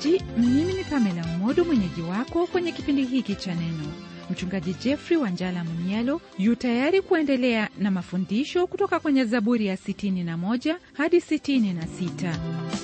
msikilizaji mimi ni pamela umodo mwenyeji wako kwenye kipindi hiki cha neno mchungaji jeffrey wanjala munialo yu tayari kuendelea na mafundisho kutoka kwenye zaburi ya 61 hadi 66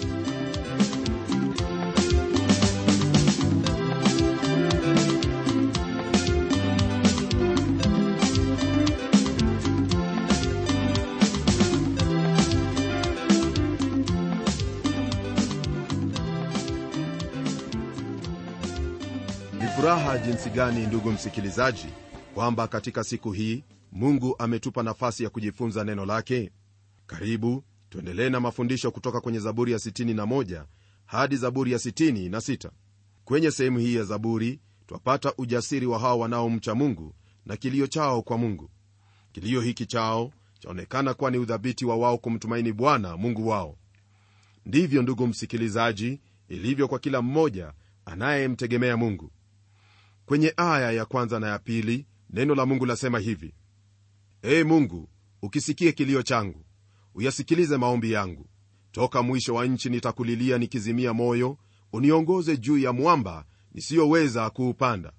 ni furaha jinsi gani ndugu msikilizaji kwamba katika siku hii mungu ametupa nafasi ya kujifunza neno lake karibu tuendelee na mafundisho kutoka kwenye zaburi ya 61 hadi zaburi ya 66 kwenye sehemu hii ya zaburi twapata ujasiri wa hao wanaomcha mungu na kilio chao kwa mungu kilio hiki chao chaonekana kuwa ni udhabiti wa wao kumtumaini bwana mungu wao ndivyo ndugu msikilizaji ilivyo kwa kila mmoja anayemtegemea mungu kwenye aya ya kwanza na ya pili neno la mungu lasema hivi ee mungu ukisikie kilio changu uyasikilize maombi yangu toka mwisho wa nchi nitakulilia nikizimia moyo uniongoze juu ya mwamba nisiyoweza kuupanda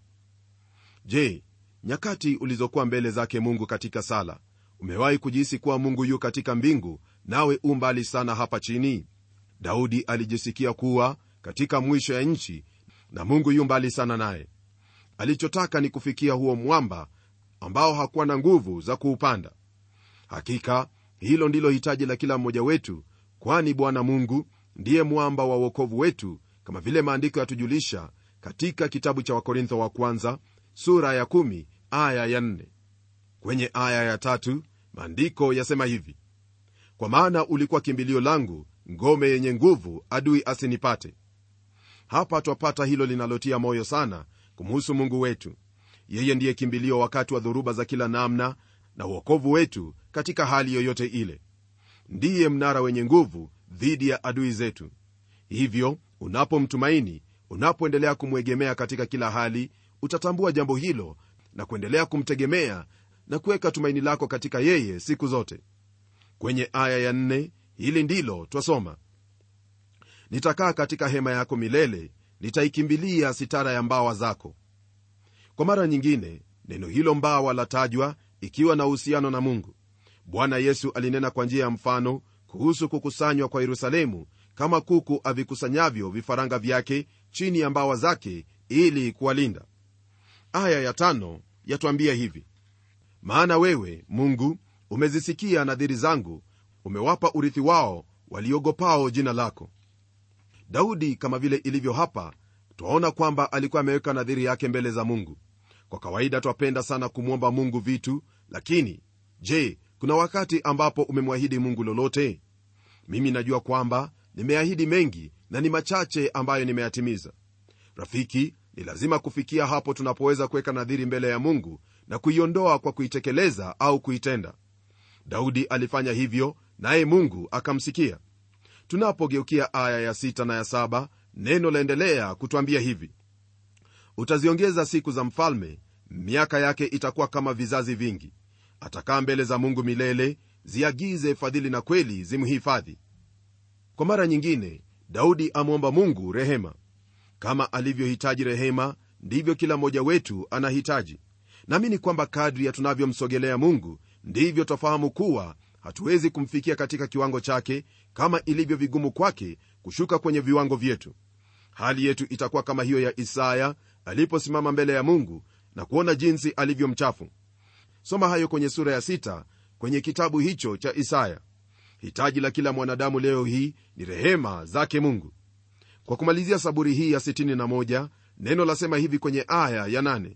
je nyakati ulizokuwa mbele zake mungu katika sala umewahi kujihisi kuwa mungu yu katika mbingu nawe u mbali sana hapa chini daudi alijisikia kuwa katika mwisho ya nchi na mungu yu mbali sana naye alichotaka ni kufikia huo mwamba ambao hakuwa na nguvu za kuupanda hakika hilo ndilo hitaji la kila mmoja wetu kwani bwana mungu ndiye mwamba wa uokovu wetu kama vile maandiko yatujulisha katika kitabu cha wakorintho wa kwanza sura ya 1 aya ya 4 kwenye aya ya tatu maandiko yasema hivi kwa maana ulikuwa kimbilio langu ngome yenye nguvu adui asinipate hapa twapata hilo linalotia moyo sana kumhusu mungu wetu yeye ndiye kimbilio wakati wa dhoruba za kila namna na uokovu wetu katika hali yoyote ile ndiye mnara wenye nguvu dhidi ya adui zetu hivyo unapomtumaini unapoendelea kumwegemea katika kila hali utatambua jambo hilo na kuendelea kumtegemea na kuweka tumaini lako katika yeye siku zote kwenye aya ya nne hili ndilo twasoma nitakaa katika hema yako milele nitaikimbilia sitara ya mbawa zako kwa mara nyingine neno hilo mbawa latajwa ikiwa na uhusiano na mungu bwana yesu alinena kwa njia ya mfano kuhusu kukusanywa kwa yerusalemu kama kuku avikusanyavyo vifaranga vyake chini ya mbawa zake ili kuwalinda aya ya tano yatwambia hivi maana wewe mungu umezisikia nadhiri zangu umewapa urithi wao waliogopao jina lako daudi kama vile ilivyo hapa twaona kwamba alikuwa ameweka nadhiri yake mbele za mungu kwa kawaida twapenda sana kumwomba mungu vitu lakini je kuna wakati ambapo umemwahidi mungu lolote mimi najua kwamba nimeahidi mengi na ni machache ambayo nimeyatimiza rafiki ni lazima kufikia hapo tunapoweza kuweka nadhiri mbele ya mungu na kuiondoa kwa kuitekeleza au kuitenda daudi alifanya hivyo naye mungu akamsikia tunapogeukia aya ya sita na ya saba neno laendelea kutwambia hivi utaziongeza siku za mfalme miaka yake itakuwa kama vizazi vingi atakaa mbele za mungu milele ziagize fadhili na kweli zimhifadhi kwa mara nyingine daudi amwomba mungu rehema kama alivyohitaji rehema ndivyo kila mmoja wetu anahitaji naamini kwamba kadri ya tunavyomsogelea mungu ndivyo twafahamu kuwa hatuwezi kumfikia katika kiwango chake kama ilivyo vigumu kwake kushuka kwenye viwango vyetu hali yetu itakuwa kama hiyo ya isaya aliposimama mbele ya mungu na kuona jinsi alivyo mchafu soma hayo kwenye sura ya sita kwenye kitabu hicho cha isaya hitaji la kila mwanadamu leo hii ni rehema zake mungu kwa kumalizia saburi hii ya 61 neno lasema hivi kwenye aya ya 8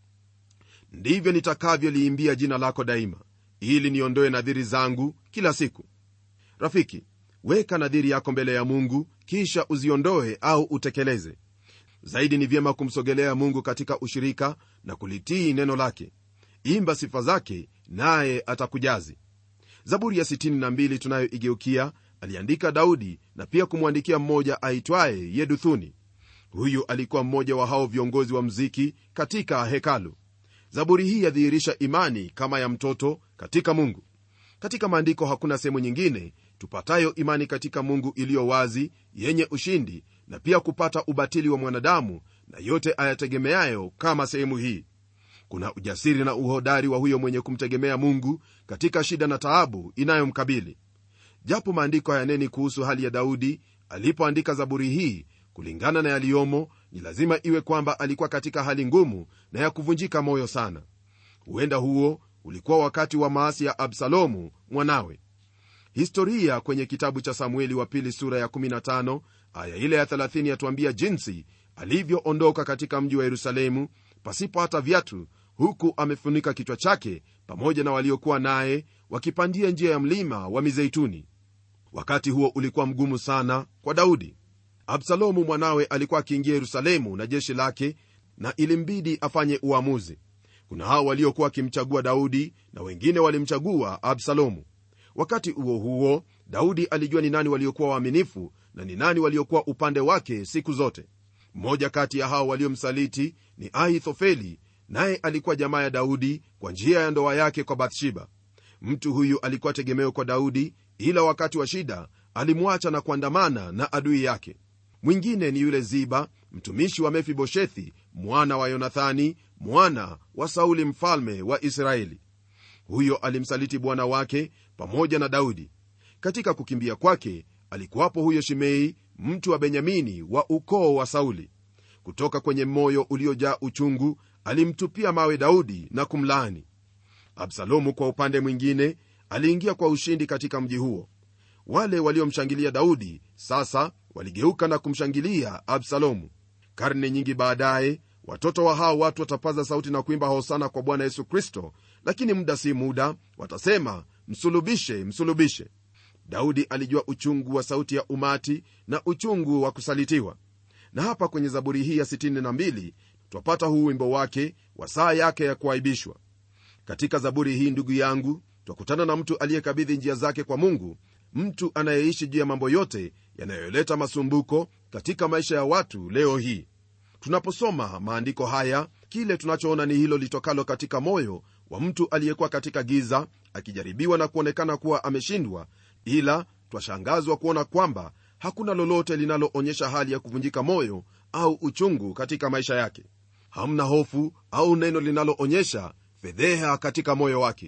ndivyo nitakavyoliimbia jina lako daima ili niondoe nadhiri zangu kila siku rafiki weka nadhiri yako mbele ya mungu kisha uziondoe au utekeleze zaidi ni vyema kumsogelea mungu katika ushirika na kulitii neno lake imba sifa zake naye atakujazi zaburi ya 62 tunayoigeukia aliandika daudi na pia kumwandikia mmoja aitwaye yeduthuni huyu alikuwa mmoja wa hao viongozi wa mziki katika hekalu zaburi hii yadhihirisha imani kama ya mtoto katika mungu katika maandiko hakuna sehemu nyingine tupatayo imani katika mungu iliyo wazi yenye ushindi na pia kupata ubatili wa mwanadamu na yote ayategemeayo kama sehemu hii kuna ujasiri na uhodari wa huyo mwenye kumtegemea mungu katika shida na taabu inayomkabili japo maandiko hayaneni kuhusu hali ya daudi alipoandika zaburi hii kulingana na yaliyomo ni lazima iwe kwamba alikuwa katika hali ngumu na ya kuvunjika moyo sana huenda huo ulikuwa wakati wa maasi ya absalomu mwanawe historia kwenye kitabu cha samueli wa pili sura ya 15 aya ile ya 30 yatuambia jinsi alivyoondoka katika mji wa yerusalemu pasipo hata viatu huku amefunika kichwa chake pamoja na waliokuwa naye wakipandia njia ya mlima wa mizeituni wakati huo ulikuwa mgumu sana kwa daudi absalomu mwanawe alikuwa akiingia yerusalemu na jeshi lake na ilimbidi afanye uamuzi kuna hao waliokuwa wakimchagua daudi na wengine walimchagua absalomu wakati huo huo daudi alijua ni nani waliokuwa waaminifu na ni nani waliokuwa upande wake siku zote mmoja kati ya hao waliomsaliti ni ahithofeli naye alikuwa jamaa ya daudi kwa njia ya ndoa yake kwa bathsheba mtu huyu alikuwa tegemeo kwa daudi ila wakati wa shida alimwacha na kuandamana na adui yake mwingine ni yule ziba mtumishi wa mefiboshethi mwana wa yonathani mwana wa sauli mfalme wa israeli huyo alimsaliti bwana wake pamoja na daudi katika kukimbia kwake alikuwapo huyo shimei mtu wa benyamini wa ukoo wa sauli kutoka kwenye moyo uliojaa uchungu alimtupia mawe daudi na kumlaani absalomu kwa upande mwingine aliingia kwa ushindi katika mji huo wale waliomshangilia daudi sasa waligeuka na kumshangilia absalomu karne nyingi baadaye watoto wa hao watu watapaza sauti na kuimba hosana kwa bwana yesu kristo lakini muda si muda watasema msulubishe msulubishe daudi alijua uchungu wa sauti ya umati na uchungu wa kusalitiwa na hapa kwenye zaburi hii ya 62 twapata huu wimbo wake wa saa yake ya kuaibishwa katika zaburi hii ndugu yangu twakutana na mtu aliyekabidhi njia zake kwa mungu mtu anayeishi juu ya mambo yote yanayoleta masumbuko katika maisha ya watu leo hii tunaposoma maandiko haya kile tunachoona ni hilo litokalo katika moyo wa mtu aliyekuwa katika giza akijaribiwa na kuonekana kuwa ameshindwa ila twashangazwa kuona kwamba hakuna lolote linaloonyesha hali ya kuvunjika moyo au uchungu katika maisha yake hamna hofu au neno linaloonyesha fedheha katika moyo wake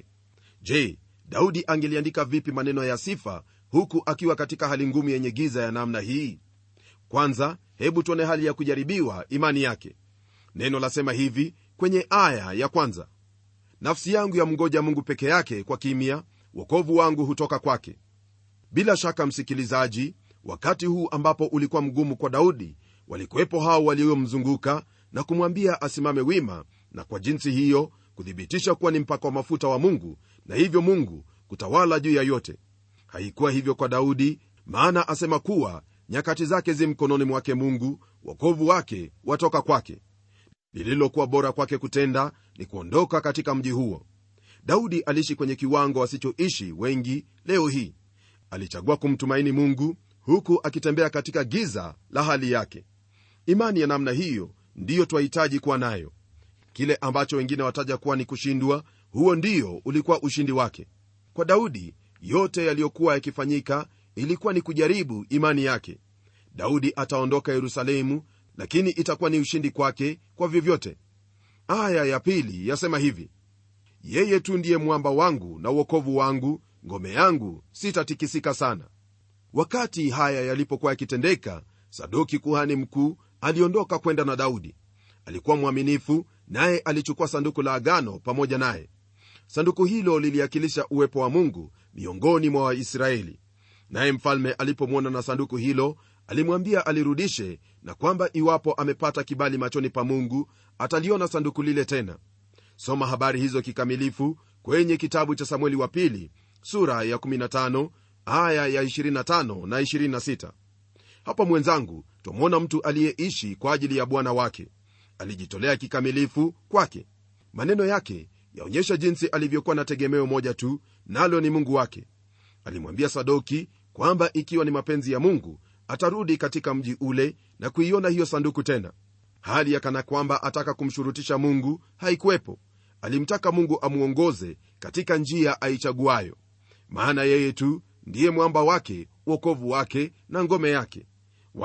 je daudi angeliandika vipi maneno ya sifa huku akiwa katika hali ngumu yenye giza ya namna hii kwanza hebu tuone hali ya kujaribiwa imani yake neno lasema hivi kwenye aya ya kwanza nafsi yangu ya mngoja mungu peke yake kwa kimya wokovu wangu hutoka kwake bila shaka msikilizaji wakati huu ambapo ulikuwa mgumu kwa daudi walikuwepo hao waliomzunguka na kumwambia asimame wima na kwa jinsi hiyo kuthibitisha kuwa ni mpaka wa mafuta wa mungu na hivyo mungu kutawala juu ya yote haikuwa hivyo kwa daudi maana asema kuwa nyakati zake zi mkononi mwake mungu wokovu wake watoka kwake lililokuwa bora kwake kutenda ni kuondoka katika mji huo daudi aliishi kwenye kiwango wasichoishi wengi leo hii alichagua kumtumaini mungu huku akitembea katika giza la hali yake imani ya namna hiyo ndiyo twahitaji kuwa nayo kile ambacho wengine wataja kuwa ni kushindwa huo ndio ulikuwa ushindi wake kwa daudi yote yaliyokuwa yakifanyika ilikuwa ni kujaribu imani yake daudi ataondoka yerusalemu lakini itakuwa ni ushindi kwake kwa vyovyote aya ya pili yasema hivi yeye tu ndiye mwamba wangu na uokovu wangu ngome yangu sitatikisika sana wakati haya yalipokuwa yakitendeka sadoki kuhani mkuu aliondoka kwenda na daudi alikuwa mwaminifu naye alichukua sanduku la agano pamoja naye sanduku hilo liliakilisha uwepo wa mungu miongoni mwa waisraeli naye mfalme alipomwona na sanduku hilo alimwambia alirudishe na kwamba iwapo amepata kibali machoni pa mungu ataliona sanduku lile tena soma habari hizo kikamilifu kwenye kitabu cha samueli wa pili sura ya 15 aya ya 25 na 26 hapa mwenzangu twamwona mtu aliyeishi kwa ajili ya bwana wake alijitolea kikamilifu kwake maneno yake yaonyesha jinsi alivyokuwa na tegemeo moja tu nalo ni mungu wake alimwambia sadoki kwamba ikiwa ni mapenzi ya mungu atarudi katika mji ule na kuiona hiyo sanduku tena hali ya kana kwamba ataka kumshurutisha mungu haikuwepo alimtaka mungu amwongoze katika njia aichaguayo maana yeye tu ndiye mwamba wake uokovu wake na ngome yake wala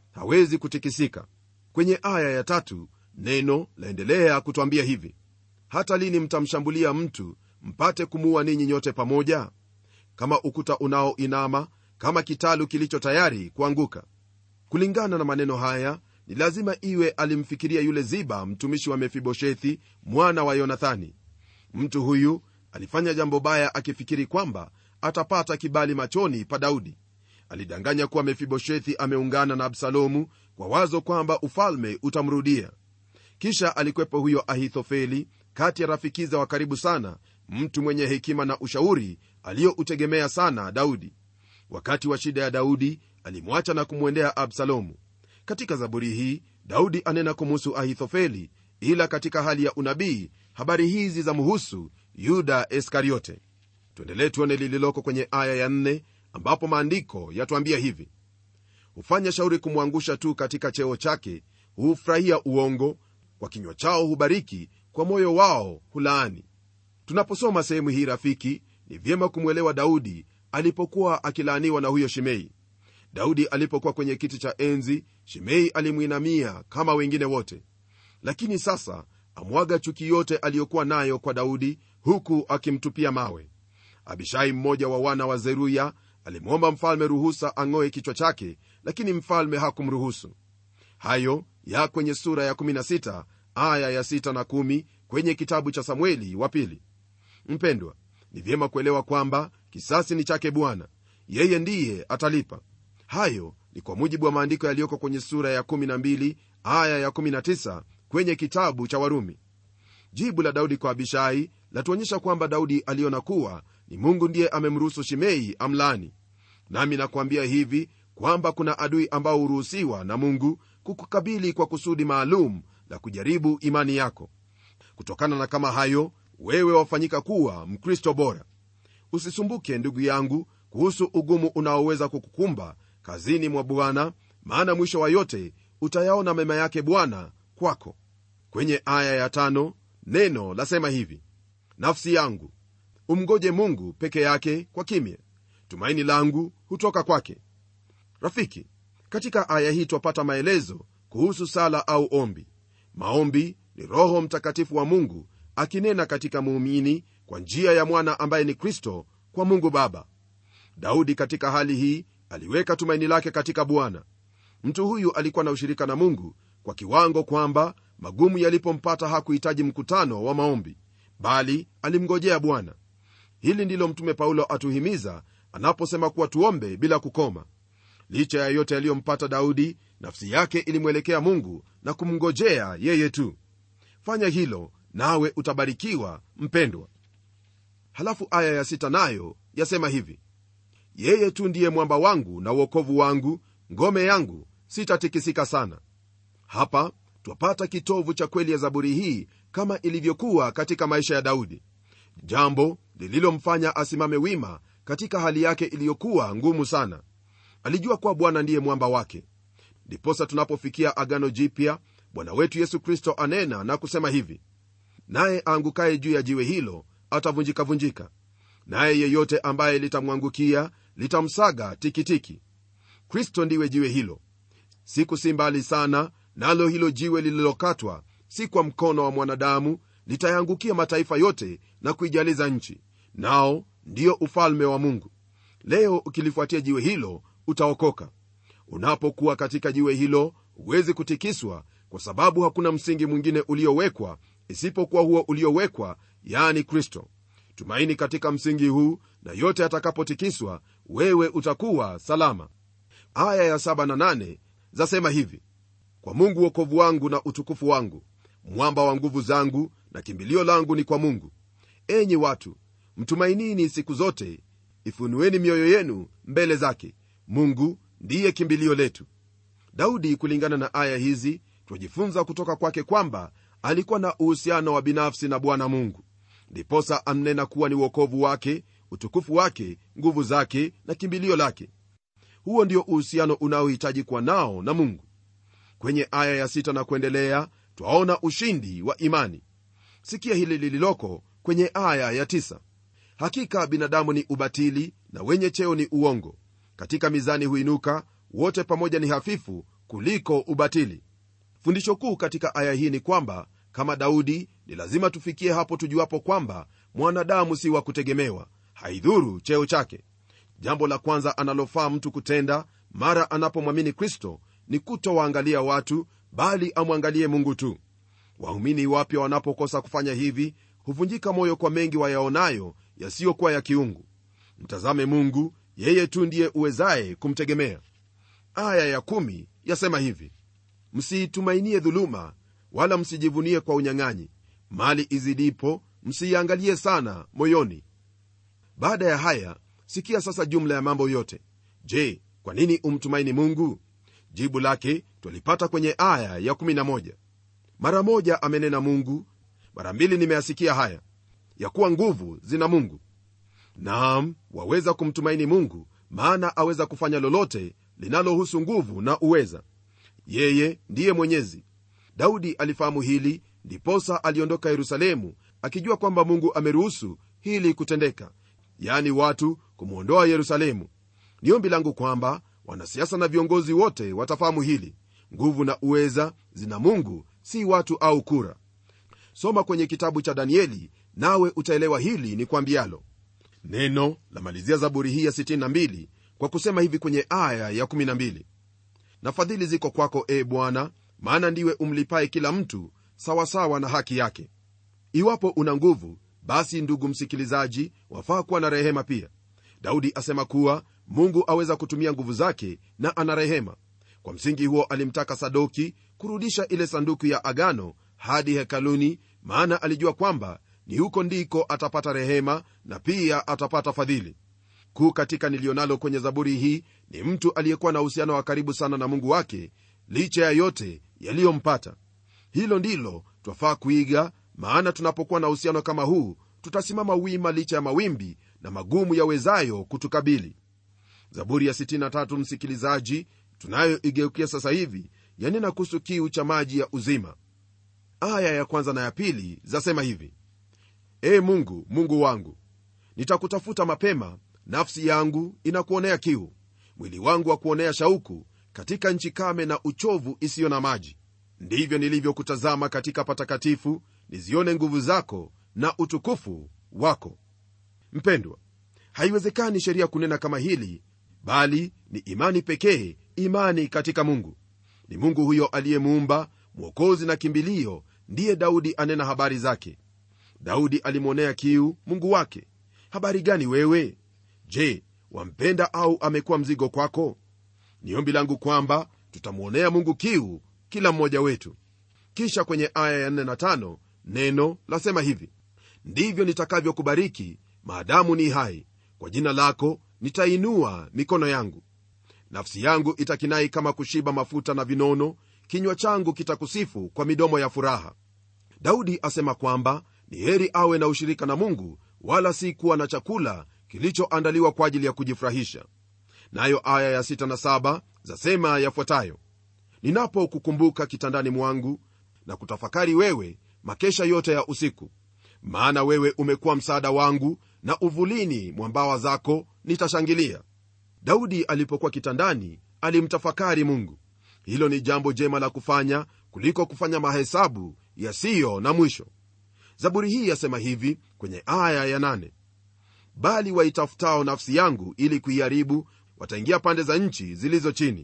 hawezi kutikisika kwenye aya ya tatu neno laendelea kutwambia hivi hata lini mtamshambulia mtu mpate kumuua ninyi nyote pamoja kama ukuta unaoinama kama kitalu kilicho tayari kuanguka kulingana na maneno haya ni lazima iwe alimfikiria yule ziba mtumishi wa mefiboshethi mwana wa yonathani mtu huyu alifanya jambo baya akifikiri kwamba atapata kibali machoni pa daudi alidanganya kuwa mefiboshethi ameungana na absalomu kwa wazo kwamba ufalme utamrudia kisha alikwepo huyo ahithofeli kati ya rafikiza wa karibu sana mtu mwenye hekima na ushauri aliyoutegemea sana daudi wakati wa shida ya daudi alimwacha na kumwendea absalomu katika zaburi hii daudi anena kumuhusu ahithofeli ila katika hali ya unabii habari hizi za muhusu yuda iskariote tuendelee tuone lililoko kwenye aya ya nne ambapo maandiko yatwambia hivi hufanya shauri kumwangusha tu katika cheo chake hufurahia uongo kwa kinywa chao hubariki kwa moyo wao hulaani tunaposoma sehemu hii rafiki ni vyema kumwelewa daudi alipokuwa akilaaniwa na huyo shimei daudi alipokuwa kwenye kiti cha enzi shimei alimwinamia kama wengine wote lakini sasa amwaga chuki yote aliyokuwa nayo kwa daudi huku akimtupia mawe abishai mmoja wa wana wa zeruya alimwomba mfalme ruhusa ang'oe kichwa chake lakini mfalme hakumruhusu hayo ya kwenye sura ya 16 aya ya 6 na 1 kwenye kitabu cha samueli wa pili mpendwa ni vyema kuelewa kwamba kisasi ni chake bwana yeye ndiye atalipa hayo ni kwa mujibu wa maandiko yaliyoko kwenye sura ya 12 aya ya 19 kwenye kitabu cha warumi jibu la daudi kwa abishai latuonyesha kwamba daudi aliona kuwa ni mungu ndiye amemruhusu shimei amlani nami nakuambia hivi kwamba kuna adui ambao huruhusiwa na mungu kukukabili kwa kusudi maalum la kujaribu imani yako kutokana na kama hayo wewe wafanyika kuwa mkristo bora usisumbuke ndugu yangu kuhusu ugumu unaoweza kukukumba kazini mwa bwana maana mwisho wa yote utayaona mema yake bwana kwako kwenye aya ya tano neno lasema hivi nafsi yangu umgoje mungu peke yake kwa kimya tumaini langu hutoka kwake rafiki katika aya hii twapata maelezo kuhusu sala au ombi maombi ni roho mtakatifu wa mungu akinena katika muumini kwa njia ya mwana ambaye ni kristo kwa mungu baba daudi katika hali hii aliweka tumaini lake katika bwana mtu huyu alikuwa na ushirika na mungu kwa kiwango kwamba magumu yalipompata hakuhitaji mkutano wa maombi bali alimngojea bwana hili ndilo mtume paulo atuhimiza anaposema kuwa tuombe bila kukoma licha ya yote yaliyompata daudi nafsi yake ilimwelekea mungu na kumngojea yeye tu fanya hilo nawe utabarikiwa mpendwa halafu aya ya sita nayo yasema hivi yeye tu ndiye mwamba wangu na uokovu wangu ngome yangu sitatikisika sana hapa twapata kitovu cha kweli ya zaburi hii kama ilivyokuwa katika maisha ya daudi jambo lililomfanya asimame wima katika hali yake iliyokuwa ngumu sana alijua kuwa bwana ndiye mwamba wake ndiposa tunapofikia agano jipya bwana wetu yesu kristo anena na kusema hivi naye aangukaye juu ya jiwe hilo atavunjikavunjika naye yeyote ambaye litamwangukia litamsaga tikitiki kristo ndiwe jiwe hilo siku si mbali sana nalo hilo jiwe lililokatwa si kwa mkono wa mwanadamu litayangukia mataifa yote na kuijaliza nchi nao ndio ufalme wa mungu leo ukilifuatia jiwe hilo utaokoka unapokuwa katika jiwe hilo huwezi kutikiswa kwa sababu hakuna msingi mwingine uliowekwa isipokuwa huo uliowekwa yani kristo tumaini katika msingi huu na yote atakapotikiswa wewe utakuwa salama aya ya 7 na 8 zasema hivi kwa mungu wokovu wangu na utukufu wangu mwamba wa nguvu zangu na kimbilio langu ni kwa mungu enyi watu mtumainini siku zote ifunueni mioyo yenu mbele zake mungu ndiye kimbilio letu daudi kulingana na aya hizi twajifunza kutoka kwake kwamba alikuwa na uhusiano wa binafsi na bwana mungu ndiposa amnena kuwa ni uokovu wake utukufu wake nguvu zake na kimbilio lake huo ndio uhusiano unaohitaji kuwa nao na mungu kwenye aya ya sita na kuendelea twaona ushindi wa imani sikia hili lililoko kwenye aya ya tisa hakika binadamu ni ubatili na wenye cheo ni uongo katika mizani huinuka wote pamoja ni hafifu kuliko ubatili fundisho kuu katika aya hii ni kwamba kama daudi ni lazima tufikie hapo tujuapo kwamba mwanadamu si wa kutegemewa haidhuru cheo chake jambo la kwanza analofaa mtu kutenda mara anapomwamini kristo ni kutowaangalia watu bali amwangalie mungu tu waumini wapya wanapokosa kufanya hivi huvunjika moyo kwa mengi wayaonayo yasiyokuwa ya kiungu mtazame mungu yeye tu ndiye uwezaye kumtegemea aya ya kumi yasema hivi msiitumainie dhuluma wala msijivunie kwa unyang'anyi mali izidipo msiiangalie sana moyoni baada ya haya sikia sasa jumla ya mambo yote je kwa nini umtumaini mungu jibu lake twalipata kwenye aya ya 11 mara moja amenena mungu mara mbili nimeyasikia haya ya kuwa nguvu zina mungu naam waweza kumtumaini mungu maana aweza kufanya lolote linalohusu nguvu na uweza yeye ndiye mwenyezi daudi alifahamu hili ndiposa aliondoka yerusalemu akijua kwamba mungu ameruhusu hili kutendeka yaani watu kumwondoa yerusalemu ni ombi langu kwamba wanasiasa na viongozi wote watafahamu hili nguvu na uweza zina mungu si watu au kura soma kwenye kitabu cha danieli nawe utaelewa hili ni kwambialo neno lamalizia zaburi hii ya 62 kwa kusema hivi kwenye aya ya 12 na fadhili ziko kwako e bwana maana ndiwe umlipaye kila mtu sawasawa na haki yake iwapo una nguvu basi ndugu msikilizaji wafaa kuwa na rehema pia daudi asema kuwa mungu aweza kutumia nguvu zake na ana rehema kwa msingi huo alimtaka sadoki kurudisha ile sanduku ya agano hadi hekaluni maana alijua kwamba ni huko ndiko atapata rehema na pia atapata fadhili kuu katika nilionalo kwenye zaburi hii ni mtu aliyekuwa na uhusiano wa karibu sana na mungu wake licha ya yote yaliyompata hilo ndilo twafaa kuiga maana tunapokuwa na uhusiano kama huu tutasimama wima licha ya mawimbi na magumu yawezayo kutukabili zaburi ya 63 msikilizaji tunayoigeukia sasa hivi yanena kuhusu kiu cha maji ya uzima aya ya kwanza na ya pili zasema hivi ee mungu mungu wangu nitakutafuta mapema nafsi yangu inakuonea kiu mwili wangu wa kuonea shauku katika nchi kame na uchovu isiyo na maji ndivyo nilivyokutazama katika patakatifu nizione nguvu zako na utukufu wako mpendwa haiwezekani sheria kunena kama hili bali ni imani pekee imani katika mungu ni mungu huyo aliyemuumba mwokozi na kimbilio ndiye daudi anena habari zake daudi alimwonea kiu mungu wake habari gani wewe je wampenda au amekuwa mzigo kwako ni ombi langu kwamba tutamwonea mungu kiu kila mmoja wetu kisha kwenye aya ya 4 na 5 neno lasema hivi ndivyo nitakavyokubariki maadamu ni hai kwa jina lako nitainua mikono yangu nafsi yangu itakinai kama kushiba mafuta na vinono kinywa changu kitakusifu kwa midomo ya furaha daudi asema kwamba ni heri awe na ushirika na mungu wala si kuwa na chakula kilichoandaliwa kwa ajili ya kujifurahisha nayo aya ya 6 na 7 zasema yafuatayo ninapokukumbuka kitandani mwangu na kutafakari wewe makesha yote ya usiku maana wewe umekuwa msaada wangu na uvulini mwa mbawa zako nitashangilia daudi alipokuwa kitandani alimtafakari mungu hilo ni jambo jema la kufanya kuliko kufanya mahesabu yasiyo na mwisho zaburi hii yasema hivi kwenye aya ya nane bali waitafutao nafsi yangu ili kuiharibu wataingia pande za nchi zilizo chini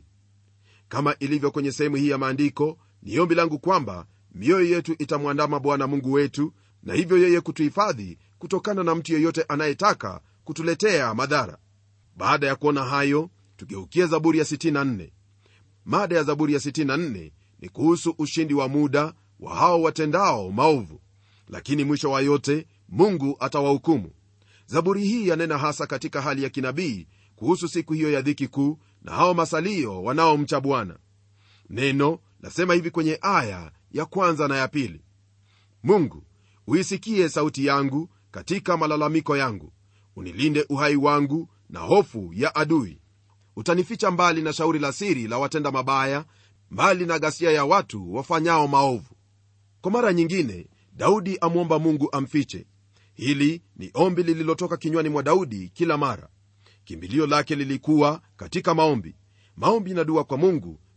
kama ilivyo kwenye sehemu hii ya maandiko ni ombi langu kwamba mioyo yetu itamwandama bwana mungu wetu na hivyo yeye kutuhifadhi kutokana na mtu yeyote anayetaka kutuletea madhara baada ya kuona hayo tugeukie zaburi ya 64 mada ya zaburi ya 64 ni kuhusu ushindi wa muda wa hao watendao maovu lakini mwisho wa yote mungu atawahukumu zaburi hii yanena hasa katika hali ya kinabii kuhusu siku hiyo ya dhiki kuu na hao masalio wanaomcha bwana neno lasema hivi kwenye aya ya kwanza na ya pili mungu uisikie sauti yangu katika malalamiko yangu unilinde uhai wangu na hofu ya adui utanificha mbali na shauri la siri la watenda mabaya mbali na ghasia ya watu wafanyao maovu kwa mara nyingine daudi amwomba mungu amfiche hili ni ombi lililotoka kinywani mwa daudi kila mara kimbilio lake lilikuwa katika maombi maombi na dua kwa mungu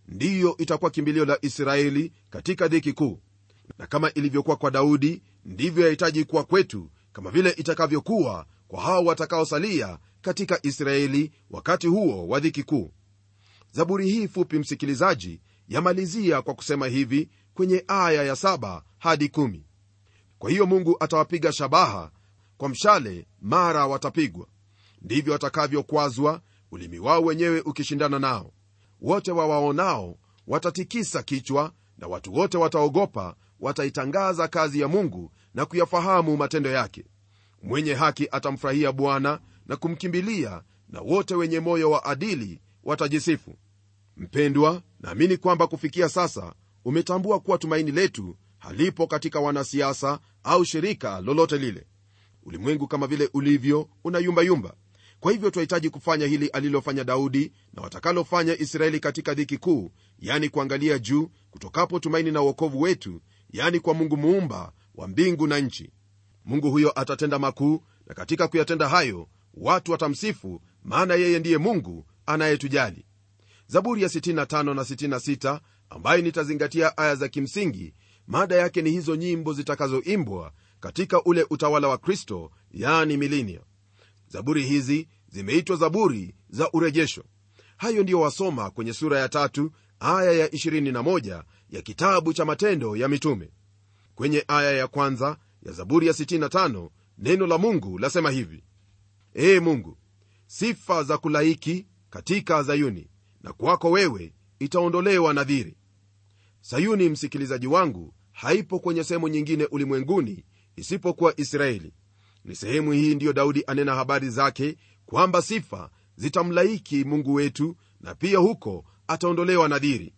ndiyo itakuwa kimbilio la israeli katika dhiki kuu na kama ilivyokuwa kwa daudi ndivyo yahitaji kuwa kwetu kama vile itakavyokuwa kwa hao watakaosalia katika israeli wakati huo wa dhiki kuu zaburi hii fupi msikilizaji yamalizia kwa kusema hivi kwenye aya ya 7 hadi 1 kwa hiyo mungu atawapiga shabaha kwa mshale mara watapigwa ndivyo watakavyokwazwa ulimi wao wenyewe ukishindana nao wote wawaonao watatikisa kichwa na watu wote wataogopa wataitangaza kazi ya mungu na kuyafahamu matendo yake mwenye haki atamfurahia bwana na kumkimbilia na wote wenye moyo wa adili watajisifu mpendwa naamini kwamba kufikia sasa umetambua kuwa tumaini letu halipo katika wanasiasa au shirika lolote lile ulimwengu kama vile ulivyo unayumbayumba kwa hivyo twahitaji kufanya hili alilofanya daudi na watakalofanya israeli katika dhiki kuu yani kuangalia juu kutokapo tumaini na uokovu wetu yani kwa mungu muumba wa mbingu na nchi mungu huyo atatenda makuu na katika kuyatenda hayo watu watamsifu maana yeye ndiye mungu anayetujali zaburi ya 65 na 66 ambayo nitazingatia aya za kimsingi mada yake ni hizo nyimbo zitakazoimbwa katika ule utawala wa kristo yani milinia zaburi hizi zimeitwa zaburi za urejesho hayo ndiyo wasoma kwenye sura ya tatu aya ya 21 ya kitabu cha matendo ya mitume kwenye aya ya kwanza ya zaburi ya 65 neno la mungu lasema hivi ee mungu sifa za kulaiki katika zayuni na kwako wewe itaondolewa nadhiri sayuni msikilizaji wangu haipo kwenye sehemu nyingine ulimwenguni isipokuwa israeli ni sehemu hii ndiyo daudi anena habari zake kwamba sifa zitamlaiki mungu wetu na pia huko ataondolewa nadhiri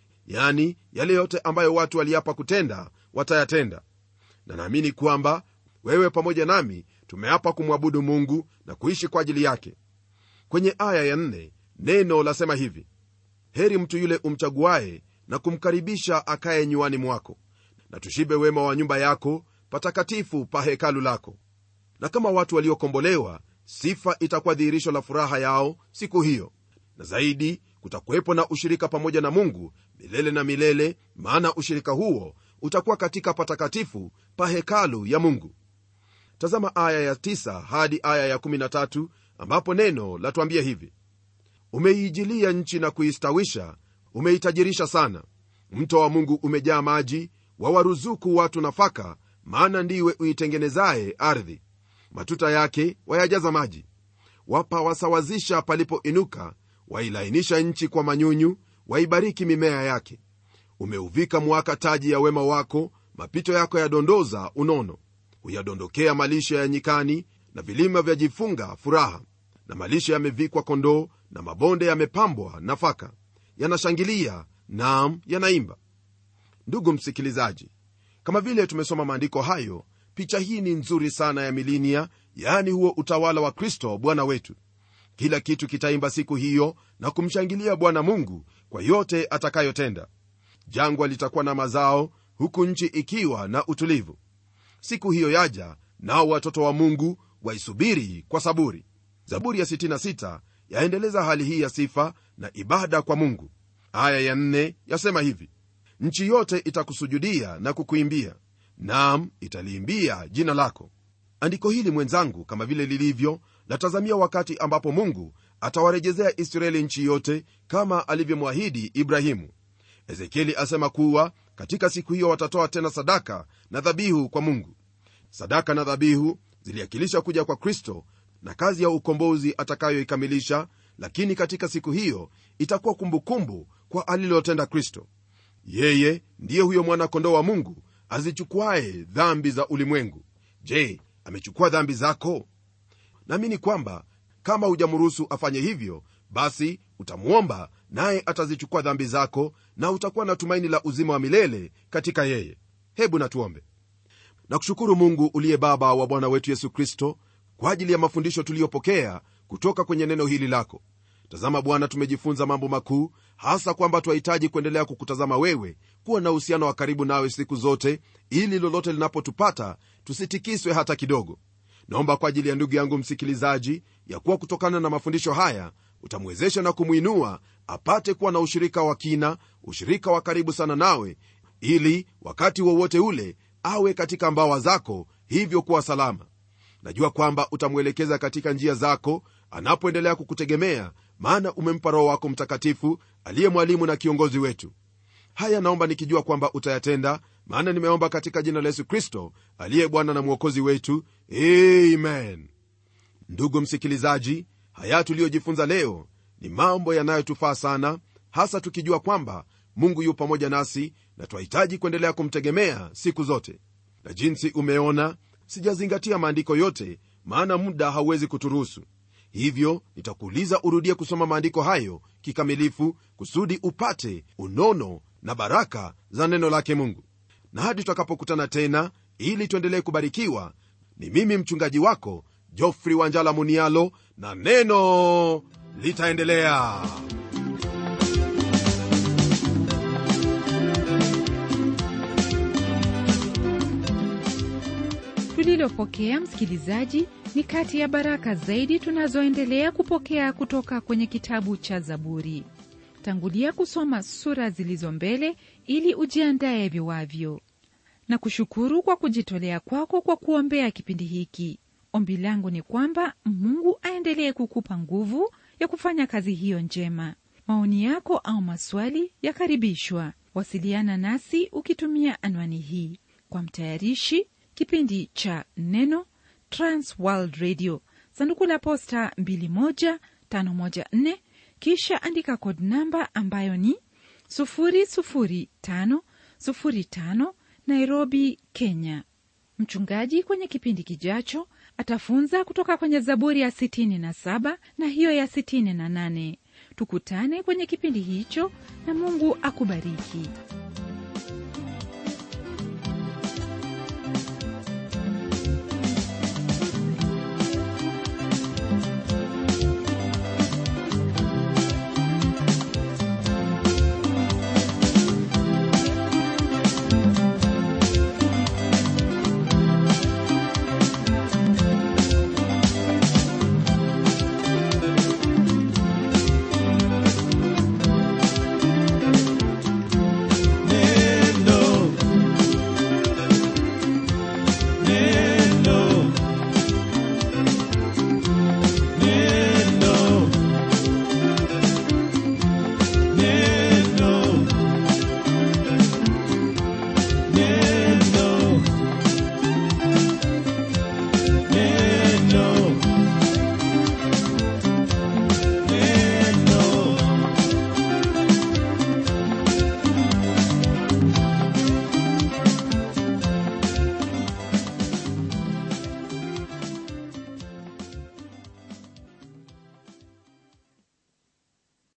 yani yale yote ambayo watu waliapa kutenda watayatenda na naamini kwamba wewe pamoja nami tumeapa kumwabudu mungu na kuishi kwa ajili yake kwenye aya ya nne, neno lasema hivi heri mtu yule umchaguaye na kumkaribisha akaye nywani mwako na tushibe wema wa nyumba yako patakatifu pa hekalu lako na kama watu waliokombolewa sifa itakuwa dhihirisho la furaha yao siku hiyo na zaidi kutakuwepo na ushirika pamoja na mungu milele na milele maana ushirika huo utakuwa katika patakatifu pa hekalu ya mungu tazama aya ya 9 hadi aya ya 13 ambapo neno latuambia hivi umeiijilia nchi na kuistawisha umeitajirisha sana mto wa mungu umejaa maji wawaruzuku watu nafaka maana ndiwe uitengenezaye ardhi matuta yake wayajaza maji wapawasawazisha palipoinuka wailainisha nchi kwa manyunyu waibariki mimea yake umeuvika mwaka taji ya wema wako mapito yako yadondoza unono huyadondokea malisha ya nyikani na vilima vyajifunga furaha na malisha yamevikwa kondoo na mabonde yamepambwa nafaka yanashangilia naam yanaimba ndugu msikilizaji kama vile tumesoma maandiko hayo picha hii ni nzuri sana ya milinia yaani huo utawala wa kristo bwana wetu kila kitu kitaimba siku hiyo na kumshangilia bwana mungu kwa yote atakayotenda jangwa litakuwa na mazao huku nchi ikiwa na utulivu siku hiyo yaja nao watoto wa mungu waisubiri kwa saburi zaburi ya 66 yaendeleza hali hii ya sifa na ibada kwa mungu aya ya 4 yasema hivi nchi yote itakusujudia na kukuimbia nam italiimbia jina lako andiko hili mwenzangu kama vile lilivyo latazamia wakati ambapo mungu atawarejezea israeli nchi yote kama alivyomwahidi ibrahimu ezekieli asema kuwa katika siku hiyo watatoa tena sadaka na dhabihu kwa mungu sadaka na dhabihu ziliakilisha kuja kwa kristo na kazi ya ukombozi atakayoikamilisha lakini katika siku hiyo itakuwa kumbukumbu kwa alilotenda kristo yeye ndiye huyo mwana-kondoo wa mungu azichukuaye dhambi za ulimwengu je amechukua dhambi zako naamini kwamba kama hujamruhusu afanye hivyo basi utamwomba naye atazichukua dhambi zako na utakuwa na tumaini la uzima wa milele katika yeye hebu natuombe na kushukuru mungu uliye baba wa bwana wetu yesu kristo kwa ajili ya mafundisho tuliyopokea kutoka kwenye neno hili lako tazama bwana tumejifunza mambo makuu hasa kwamba twahitaji kuendelea kukutazama wewe kuwa na uhusiano wa karibu nawe siku zote ili lolote linapotupata tusitikiswe hata kidogo naomba kwa ajili ya ndugu yangu msikilizaji ya kuwa kutokana na mafundisho haya utamwezesha na kumwinua apate kuwa na ushirika wa kina ushirika wa karibu sana nawe ili wakati wowote ule awe katika mbawa zako hivyo kuwa salama najua kwamba utamwelekeza katika njia zako anapoendelea kukutegemea maana umempa roho wako mtakatifu aliye mwalimu na kiongozi wetu haya naomba nikijua kwamba utayatenda maana nimeomba katika jina la yesu kristo aliye bwana na mwokozi wetu amen ndugu msikilizaji haya tuliyojifunza leo ni mambo yanayotufaa sana hasa tukijua kwamba mungu yu pamoja nasi na twahitaji kuendelea kumtegemea siku zote na jinsi umeona sijazingatia maandiko yote maana muda hauwezi kuturuhusu hivyo nitakuuliza urudie kusoma maandiko hayo kikamilifu kusudi upate unono na baraka za neno lake mungu na hadi tutakapokutana tena ili tuendelee kubarikiwa ni mimi mchungaji wako jofri wanjala munialo na neno litaendelea tulilopokea msikilizaji ni kati ya baraka zaidi tunazoendelea kupokea kutoka kwenye kitabu cha zaburi tangulia kusoma sura zilizo mbele ili ujiandaye viwavyo na kushukuru kwa kujitolea kwako kwa kuombea kipindi hiki ombi langu ni kwamba mungu aendelee kukupa nguvu ya kufanya kazi hiyo njema maoni yako au maswali yakaribishwa wasiliana nasi ukitumia anwani hii kwa mtayarishi kipindi cha neno transworld radio sanduku la posta 21514 kisha andika kod namba ambayo ni 00505 nairobi kenya mchungaji kwenye kipindi kijacho atafunza kutoka kwenye zaburi ya 67 na hiyo ya 68 tukutane kwenye kipindi hicho na mungu akubariki